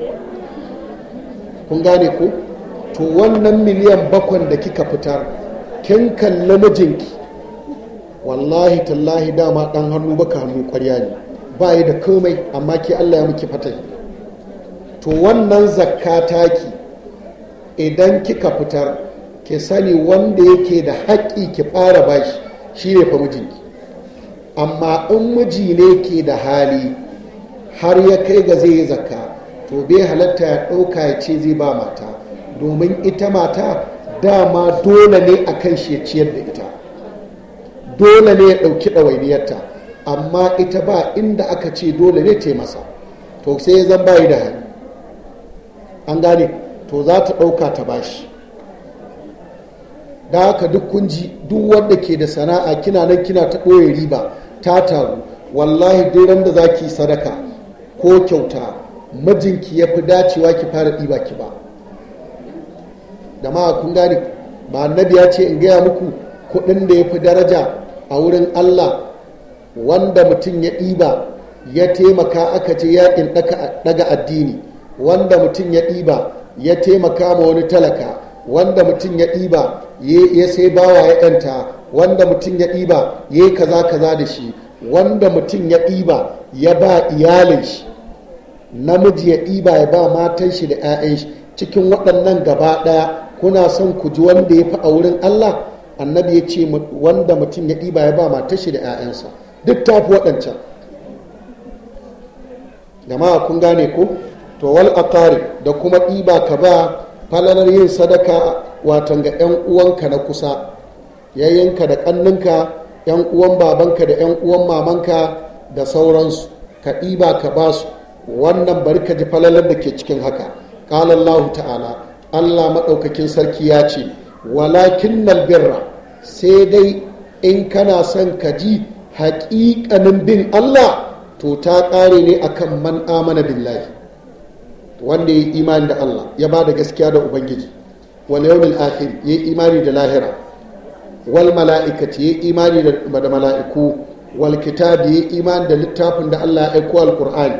Speaker 1: kun gane ku to wannan miliyan bakwai da kika fitar kin kalli mijinki wallahi tallahi dama ɗan hannu baka hannu kwarya ne ba yi da komai amma ke allah ya miki fatai to wannan zakka taki idan kika fitar ki sani wanda yake da haƙƙi ki fara bashi shi ne fa mijinki amma in miji ne ke da hali har ya kai ga zai yi zakka to bai halatta ya ɗauka ya ce zai ba mata domin ita mata dama dole ne a kan shi ya ciyar da ita dole ne ya ɗauki ɗawainiyarta amma ita ba inda aka ce dole ne ta masa to sai ya zan bayi da hali an gane to za ta ɗauka ta bashi da haka duk kunji duk wanda ke da sana'a kina nan kina ta ɓoye riba ta taru wallahi duk ran da za ki sadaka ko kyauta mijinki ya fi dacewa ki fara ɗiba ki ba da ma kun gane ba annabi ya ce in gaya muku kuɗin da ya fi daraja a wurin allah wanda mutum ya ɗiba ya taimaka aka ce yakin daga addini wanda mutum ya ɗiba ya taimaka ma wani talaka wanda mutum ya ɗiba ya sai bawa ya yanta wanda mutum ya ɗiba ya yi kaza kaza da shi wanda mutum ya ɗiba ya ba iyalin shi namiji ya ɗiba ya ba matan shi da 'ya'yan shi cikin waɗannan gaba ɗaya kuna son ku ji wanda ya fi a wurin Allah annabi ya ce wanda mutum ya ɗiba ya ba matan shi da 'ya'yansa duk ta fi waɗancan jama'a kun gane ko to wal aqari da kuma ɗiba ka ba falalar yin sadaka watan ga 'yan uwanka na kusa yayyanka da ƙanninka 'yan uwan babanka da 'yan uwan mamanka da sauransu ka ɗiba ka ba su wannan bari ka ji falalar da ke cikin haka ƙalallahu ta'ala allah maɗaukakin sarki ya ce walakin birra sai dai in kana son ka ji haƙiƙanin bin allah to ta ƙare ne akan man amana billahi wanda ya yi imani da allah ya ba da gaskiya da ubangiji wal yawmil akhir ya yi imani da lahira wal mala'ikati ya yi imani da mala'iku wal kitabi ya yi imani da littafin da allah ya aiko alqur'ani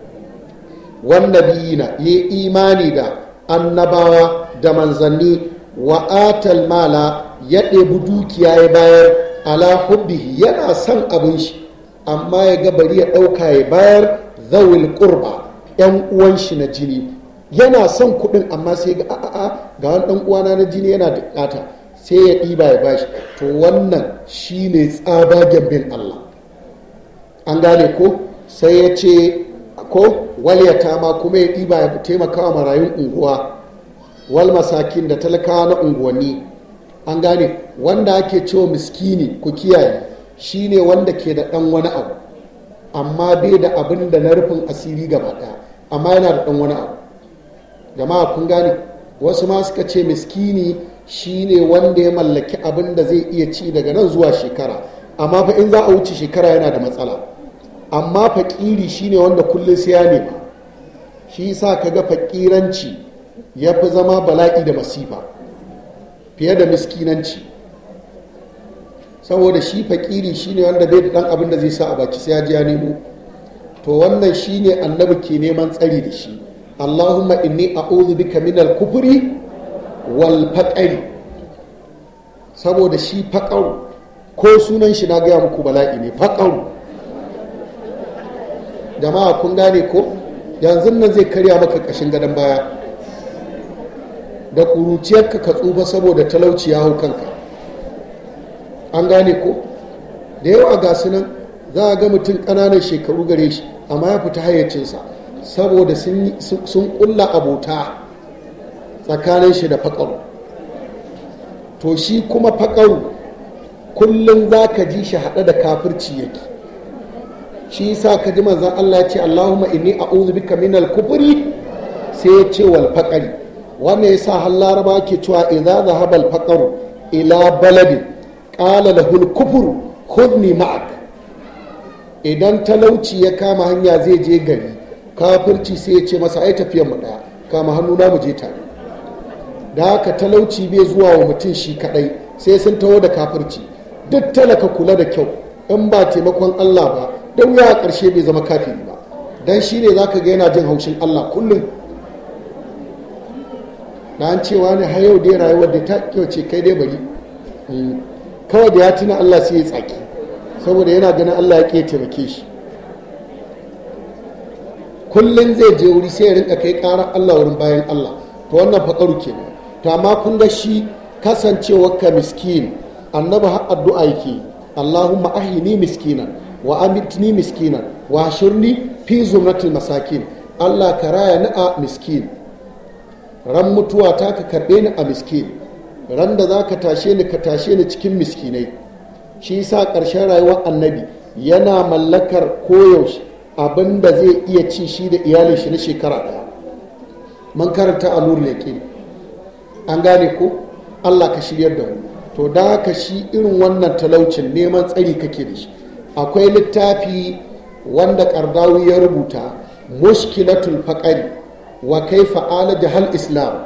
Speaker 1: wan nabiyina ya yi imani da annabawa da manzanni wa atal mala ya ɗebi dukiya ya bayar ala hubbihi yana son abin shi amma ya ga bari ya ɗauka ya bayar zawil qurba yan uwan shi na jini yana son kuɗin amma sai ga a'a ga wani ɗan uwana na jini yana da ƙata sai ya ɗiba ya bashi to wannan shine tsabagen bin Allah an gane ko sai ya ce ko walyata ma kuma ya ɗiba ya taimaka wa marayun unguwa wal masakin da talakawa na unguwanni an gane wanda ake cewa miskini ku kiyaye shine wanda ke da ɗan wani abu amma bai da abin da na rufin asiri gaba ɗaya amma yana da ɗan wani abu jama'a kun gane wasu ma suka ce miskini shine wanda ya mallaki abin da zai iya ci daga nan zuwa shekara amma fa in za a wuce shekara yana da matsala amma fakiri shine wanda kullum sai ya nema shi sa ka ga fakiranci ya fi zama bala'i da masifa fiye da miskinanci saboda shi fakiri shine wanda bai da dan abin da zai sa a baki sai ya ji ya nemo to wannan shine annabi ke neman tsari da shi allahumma inni a'udhu bika min al-kufri wal faqri saboda shi faqaru ko sunan shi na gaya muku bala'i ne faqaru jama'a kun gane ko yanzu nan zai karya maka kashin gadon baya da ƙuruciyarka ka tsufa saboda talauci ya hau kanka an gane ko da yawa ga su nan za a ga mutum ƙananan shekaru gare shi amma ya fita hayyacinsa saboda sun ƙulla abota tsakanin shi da faƙaru to shi kuma faƙaru kullum za ka ji shi haɗe da kafirci yake shi sa ka ji manzan Allah ya ce Allahumma inni a'udhu bika min al-kufri sai ya ce wal faqri wannan yasa har laraba ke cewa idza dhahaba al ila baladin qala lahu al-kufru khudni ma'ak idan talauci ya kama hanya zai je gari kafirci sai ya ce masa ai tafiyar mu daya kama hannu na mu je tare da haka talauci bai zuwa wa mutum shi kadai sai sun taho da kafirci duk talaka kula da kyau in ba taimakon Allah ba don wuya a ƙarshe bai zama kafiri ba don shi ne za ka ga yana jin haushin Allah kullum na an cewa ne har yau dai rayuwar da ta kyauce kai dai bari kawai da ya tuna Allah sai ya tsaki saboda yana ganin Allah ya ke taimake shi kullum zai je wuri sai ya rinka kai ƙarar Allah wurin bayan Allah to wannan faƙaru kenan to amma kun ga shi kasancewar ka miskin annabi har addu'a yake Allahumma ahini miskinan wa amitni miskinan wa shirni fi zumratil masakin Allah ka raya ni a miskin ran mutuwa ta ka karɓe ni a miskin ran da za ka tashe ni ka tashe ni cikin miskinai shi sa ƙarshen rayuwar annabi yana mallakar koyaushe abin da zai iya ci shi da iyalin shi na shekara ɗaya man karanta a nuru yaƙi an gane ko allah ka shiryar da mu to da haka shi irin wannan talaucin neman tsari kake da shi akwai littafi wanda ƙardawi ya rubuta mushkilatul faƙari wa kai fa'ala jahal islam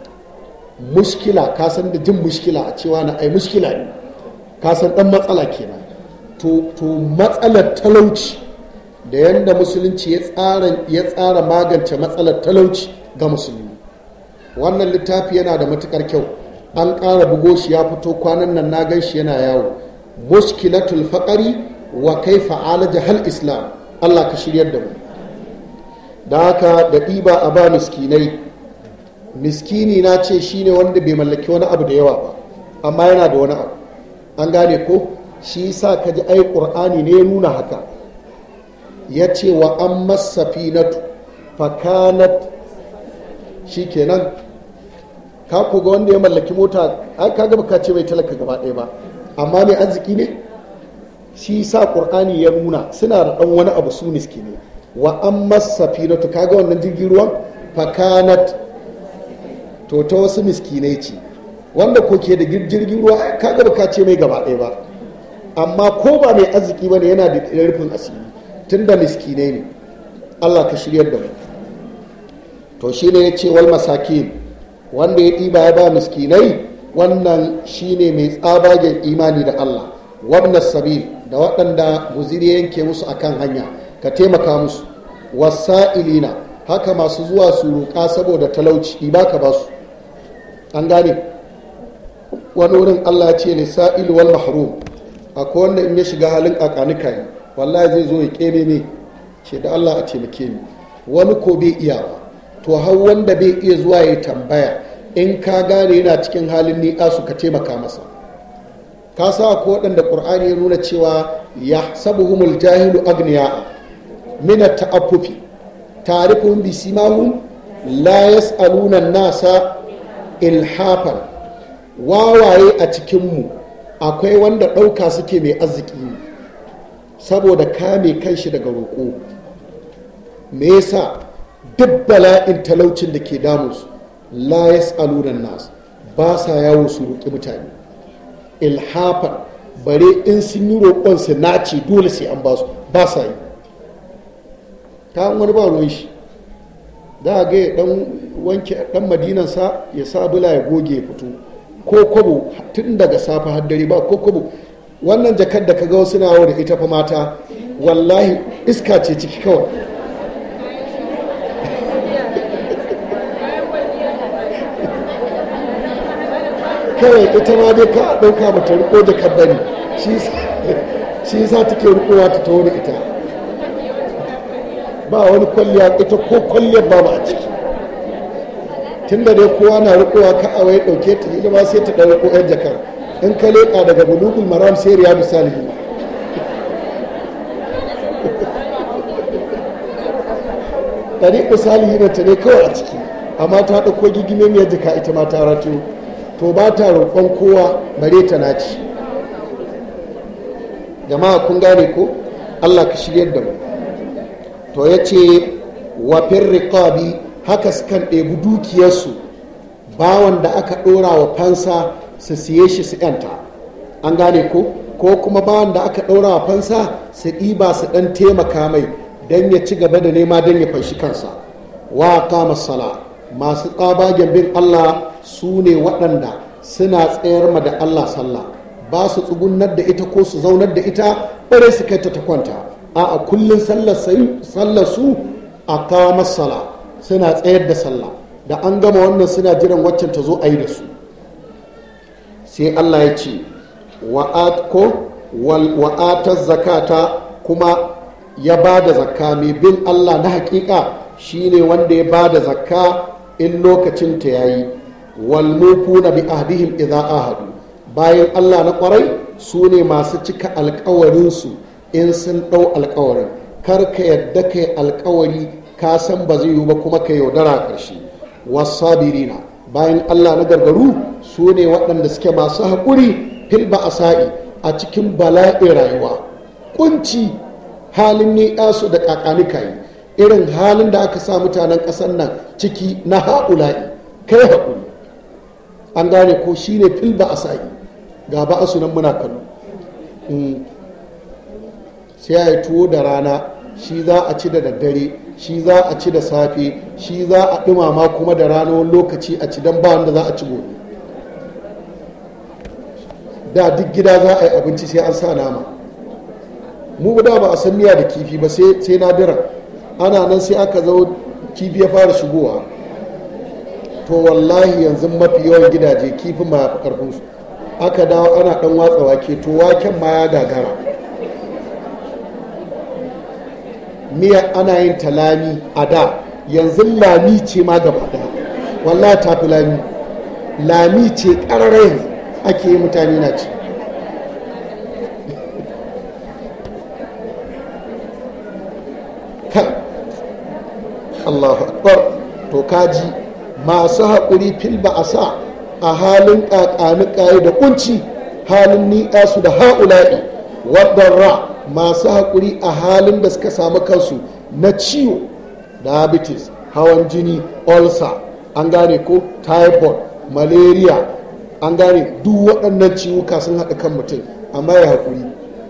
Speaker 1: mushkila ka san da jin mushkila a cewa na ai mushkila ne ka san dan matsala kenan to to matsalar talauci da yanda musulunci ya tsara ya tsara magance matsalar talauci ga musulmi wannan littafi yana da matukar kyau an ƙara bugo shi ya fito kwanan nan na gan shi yana yawo mushkilatul faqari wa kaifa alaja hal islam Allah ka shiryar da mu da haka da ɗiba a ba miskinai miskini na ce shine wanda bai mallaki wani abu da yawa ba amma yana da wani abu an gane ko shi sa ka ji ai ƙur'ani ne ya nuna haka ya ce wa an masafinatu fakanat shi kenan ka ga wanda ya mallaki mota ai ka gaba ka ce mai talaka gaba ɗaya ba amma mai arziki ne shi sa ƙur'ani ya nuna suna da ɗan wani abu su miskini wa an masafinatu kaga wannan jirgin ruwan fakanat to ta wasu miskinai ce wanda ko ke da jirgin ruwa ka gaba ka ce mai gaba ɗaya ba amma ko ba mai arziki ba ne yana da rufin asiri tun da miskinai ne allah ka shiryar da mu to shi ne ya ce wal masakin wanda ya ɗiba ya ba miskinai wannan shi ne mai tsabagen imani da allah wabna sabil da waɗanda guziri yanke musu akan hanya ka taimaka musu wasa'ilina haka masu zuwa su roƙa saboda talauci ba ka ba su an gane wani wurin allah ce lissa'il wal mahrum akwai wanda in ya shiga halin kakanika ne wallahi zai zo ya keme ne ce da allah a taimake ni wani ko bai iya ba to har wanda bai iya zuwa ya tambaya in ka gane yana cikin halin niƙa su ka taimaka masa ka sa ko waɗanda ƙur'ani ya nuna cewa ya sabuhumul jahilu agniya min ta'affufi ta'rifuhum bi simahum la yas'aluna nasa ilhafan wawaye a cikinmu akwai wanda ɗauka suke mai arziki ne saboda kame kanshi daga roƙo me yasa duk bala'in talaucin da ke damunsu la yas'aluna nas ba sa yawo su roƙi mutane ilhafan bare in sun yi roƙon su nace dole sai an ba su ba sa yi ta wani ba ruwan shi za a ga ya dan wanke dan madinansa ya sa bula ya goge ya fito ko kwabo tun daga safe har dare ba ko kwabo wannan jakar da ka ga wasu nawo da ita fa mata wallahi iska ce ciki kawai kawai ita ma dai ka ɗauka mata riko da kabbari shi sa take rikowa ta taho da ita ba wani kwalliya ita ko kwalliyar ba ba a ciki tun da dai kowa na rikowa ka a wai ɗauke ta ita ma sai ta ɗan riko yan jakar in ka leƙa daga bulugul maram sai riya misali ɗari misali na ta ne kawai a ciki amma ta ɗauko gigime mai jaka ita ma ta rato to ba ta roƙon kowa bare ta naci jama'a kun gane ko allah ka shiryar da mu to ya ce wafin riƙabi haka sukan ɗebi dukiyarsu bawan da aka ɗora wa fansa su siye shi su ‘yanta an gane ko ko kuma bawan da aka ɗora wa fansa su ɗiba su ɗan taimaka mai don ya ci gaba da nema don ya fanshi kansa wa kama sala masu tsabagen bin allah su ne waɗanda suna tsayar ma da allah sallah ba su tsugunar da ita ko su zaunar da ita bare su kai ta ta kwanta a a kullun sallar su a kawo masala suna tsayar da sallah da an gama wannan suna jiran waccan ta zo a yi da su sai Allah ya ce wa'atar zakata kuma ya ba da zakka mai bin Allah na hakika shine wanda ya ba da zakka in lokacin ta yayi walmufu na bi ahdihim idza ahadu bayan Allah na kwarai su ne masu cika alkawarinsu in sun ɗau alkawarin kar ka yadda ka yi alkawari ka san ba zai yiwu ba kuma ka yaudara ƙarshe wasabirina bayan Allah na gargaru su ne waɗanda suke masu haƙuri fil ba'asa'i a cikin bala'in rayuwa kunci halin ne su da kakanika yi irin halin da aka sa mutanen ƙasar nan ciki na ha'ula'i kai haƙuri an gane ko shi ne fil ba'asa'i ga ba'asu nan muna kallo sai ya yi tuwo da rana shi za a ci da daddare shi za a ci da safe shi za a ɗumama kuma da rana wani lokaci a ci don ba wanda za a ci gobe da duk gida za a yi abinci sai an sa nama mu da ba a san miya da kifi ba sai nadira ana nan sai aka zo kifi ya fara shigowa to wallahi yanzu mafi yawan gidaje kifin ma ya fi karfinsu aka dawo ana dan watsa wake to waken ma ya gagara miya ana yin ta lami a da yanzu lami ce ma gaba daya wallahi ta fi lami lami ce ƙararra yanzu ake yi mutane na ci kan allahu akbar to kaji masu haƙuri fil ba a sa a halin ƙaƙani da kunci halin ni'a su da ha'ula'i ra masu haƙuri a halin da suka samu kansu na ciwo diabetes hawan jini ulcer an gane ko typhoid malaria an gane duk waɗannan ciwuka sun haɗa kan mutum amma ya haƙuri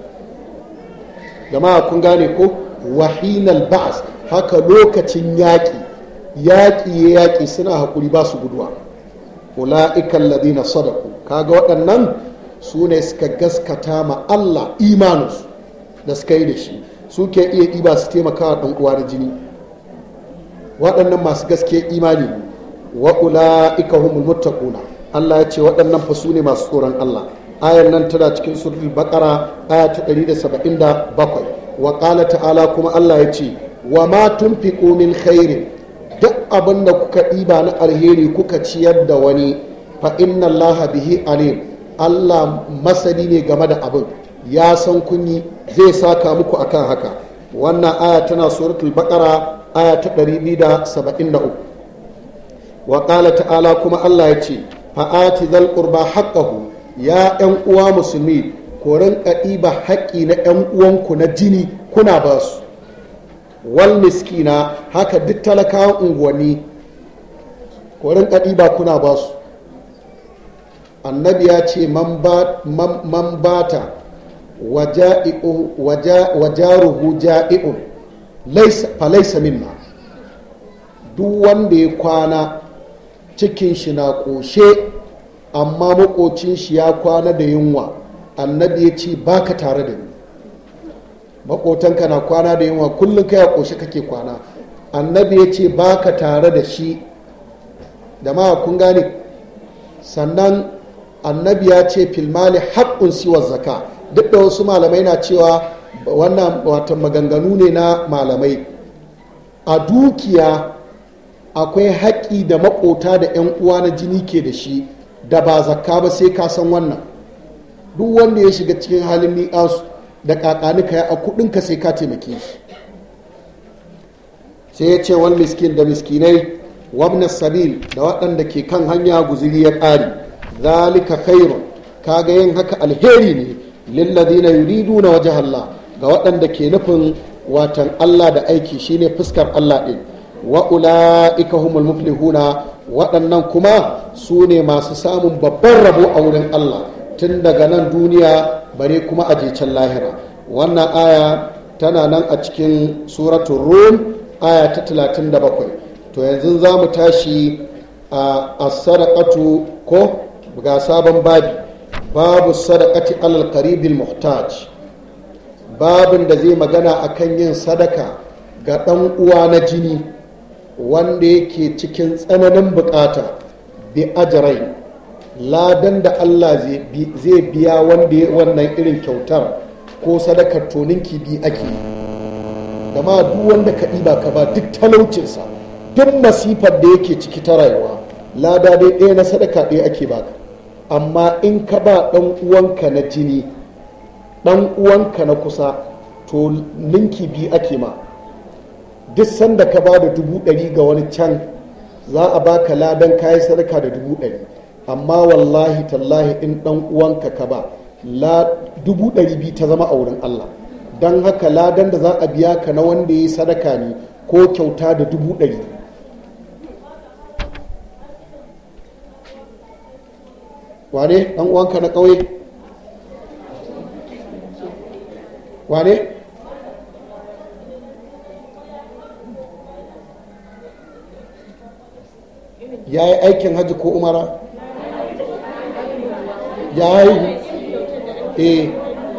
Speaker 1: jama'a kun gane ko wahinal ba'as haka lokacin yaƙi yaƙi ya yaƙi suna haƙuri ba su guduwa ula'ikan ladina sadaku kaga waɗannan su ne suka gaskata ma Allah imaninsu da suka yi da shi suke iya ɗiba su taimaka wa ɗan uwa da jini waɗannan masu gaske imani wa ula'ika humul muttaquna Allah ya ce waɗannan fa su ne masu tsoron Allah ayar nan tana cikin suratul baqara aya ta 177 wa qala ta'ala kuma Allah ya ce wa ma tunfiqu min khairin duk abin da kuka ɗiba na alheri kuka ciyar da wani fa inna allaha bihi alim allah masani ne game da abin ya san kunyi zai saka muku akan haka wannan aya tana suratul baqara aya ta 273 wa qala ta'ala kuma allah ya ce fa'ati zal qurba haqqahu ya yan uwa musulmi ko rinka ɗiba haƙƙi na yan uwanku na jini kuna ba su wal miskina haka duk talakawan unguwanni korin ba kuna ba su annabi ya ce man bata wajaruhu ja'i'un falaisa minna duk wanda ya kwana cikin shi na ƙoshe amma makocin shi ya kwana da yunwa annabi ya ce baka tare da ni makotanka na kwana da yunwa kullum kai a ƙoshe kake kwana annabi ya ce ba ka tare da shi da ma kun gane sannan annabi ya ce filmali haƙƙun siwar zaka duk da wasu malamai na cewa wannan wata maganganu ne na malamai a dukiya akwai haƙƙi da makota da 'yan uwa na jini ke da shi da ba zakka ba sai ka san wannan duk wanda ya shiga cikin halin ni'asu da kakanika ya a kudinka sai ka taimake shi sai ya ce wani miskin da miskinai wabna sabil da waɗanda ke kan hanya guziri ya ƙari zalika khairun kaga yin haka alheri ne lilladina yuriduna waje Allah ga waɗanda ke nufin watan Allah da aiki shine fuskar Allah ɗin wa ula'ika humul muflihuna waɗannan kuma su ne masu samun babban rabo a wurin Allah tun daga nan duniya bare kuma a can lahira wannan aya tana nan a cikin suratun rum aya ta 37 to yanzu za mu tashi a sadaqatu ko ga sabon babi babu sadaqati alal qaribil muhtaj babin da zai magana akan yin sadaka ga ɗan uwa na jini wanda yake cikin tsananin bukata bi ajirai ladan da allah zai biya wanda ya wannan irin kyautar ko sadakar tonin kibi ake gama duk wanda ka ɗiba ka ba duk talaucinsa duk masifar da yake ciki ta rayuwa lada dai ɗaya na sadaka ɗaya ake baka amma in ka ba ɗan uwanka na jini ɗan uwanka na kusa to ninki biyu ake ma duk sanda ka ba da dubu ɗari ga wani can za a baka ladan kayi sadaka da dubu ɗari amma wallahi tallahi in ɗan uwanka ka ba dubu ɗari biyu ta zama a wurin Allah don haka ladan da za a biya ka na wanda ya yi sadaka ne ko kyauta da dubu ɗari wane ɗan uwanka na ƙauye wane ya yi aikin hajji ko umara ya yi eh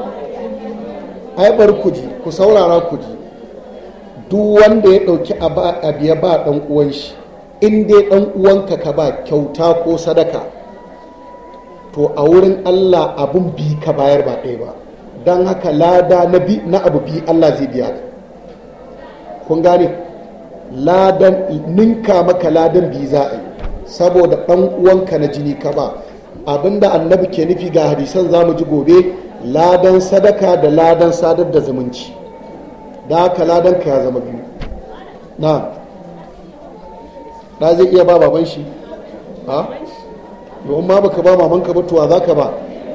Speaker 1: ai bar ku ji ku saurara ku ji duk wanda ya ɗauki abu ya ba ɗan uwan shi in dai ɗan uwanka ka ba kyauta ko sadaka to a wurin Allah abun bi ka bayar ba ɗaya ba don haka lada na abu bi Allah zai biya ka kun gane ladan ninka maka ladan bi za a yi saboda ɗan uwanka na jini ka ba abinda annabi ke nufi ga hadisan za mu ji gobe ladan sadaka da ladan sadar da zumunci da haka ladan ka ya zama biyu na da zai iya ba baban shi ha domin ma baka ba mamanka ba tuwa za ka ba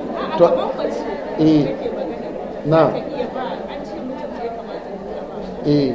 Speaker 1: eh na eh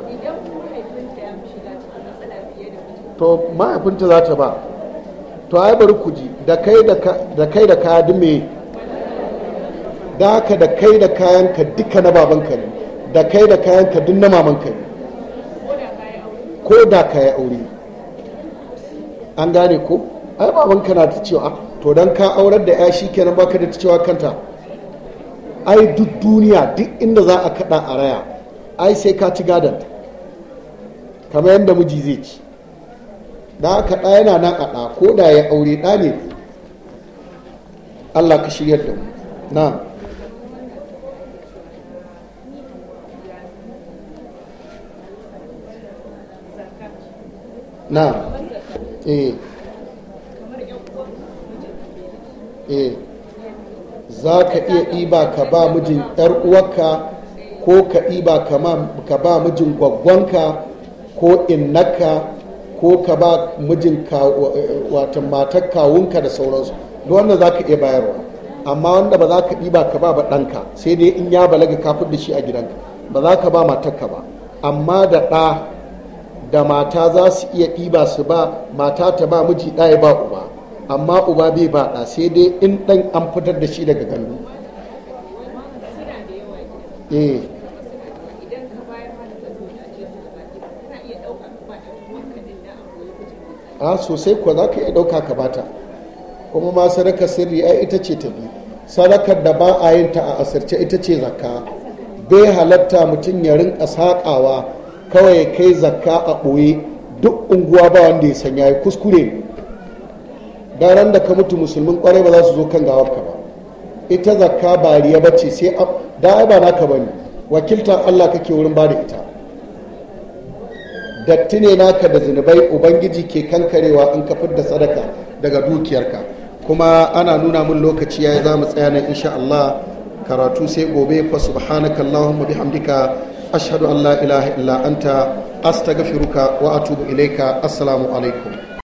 Speaker 1: to mahaifinta za ta ba to ai bari ku ji da kai da kaya duk me da haka da kai da kayanka duka na babanka ne da kai da kayanka duk na mamanka ne ko da ka yi aure an gane ko ai babanka na ta cewa to don ka aurar da ya shi kenan baka da ta cewa kanta ai duk duniya duk inda za a kada a raya ai sai ka ci gadon kamar yadda miji zai ci da haka ɗa yana nan a ɗa ko da ya aure ɗa ne allah ka shiryar da mu na na eh eh za ka iya ɗiba ka ba mijin ‘yar uwarka ko ka ɗiba ka ba mijin gwaggwanka ko innaka ko ka ba mijin watan matar kawunka da sauransu duk wanda za ka iya bayarwa amma wanda ba za ka ɗiba ka ba ba ɗanka sai dai in ya balaga kafin da shi a gidanka ba za ka ba matarka ba amma da ɗa da mata za su iya ɗiba su ba mata ta ba miji ɗaya ba uba amma uba bai ba ɗa sai dai in ɗan an fitar da shi daga gandu eh a sosai kuwa za ka iya ɗauka ka bata kuma ma sadaka sirri ai ita ce ta bi sadakar da ba a yin ta a asirce ita ce zakka bai halatta mutum ya rinka saƙawa kawai kai zakka a ɓoye duk unguwa ba wanda ya sanya ya kuskure ne ran da ka mutu musulmin kwarai ba za su zo kan gawarka ba ita zakka ba riya ba ce sai da ba naka ba ne wakiltar allah kake wurin ba da ita datti ne naka da zunubai ubangiji ke kankarewa in ka da sadaka daga dukiyarka kuma ana nuna mun lokaci yayi za mu tsaya nan insha Allah karatu sai gobe fa subhanaka allahumma bihamdika ashhadu an la ilaha illa anta astaghfiruka wa atubu ilaika assalamu alaikum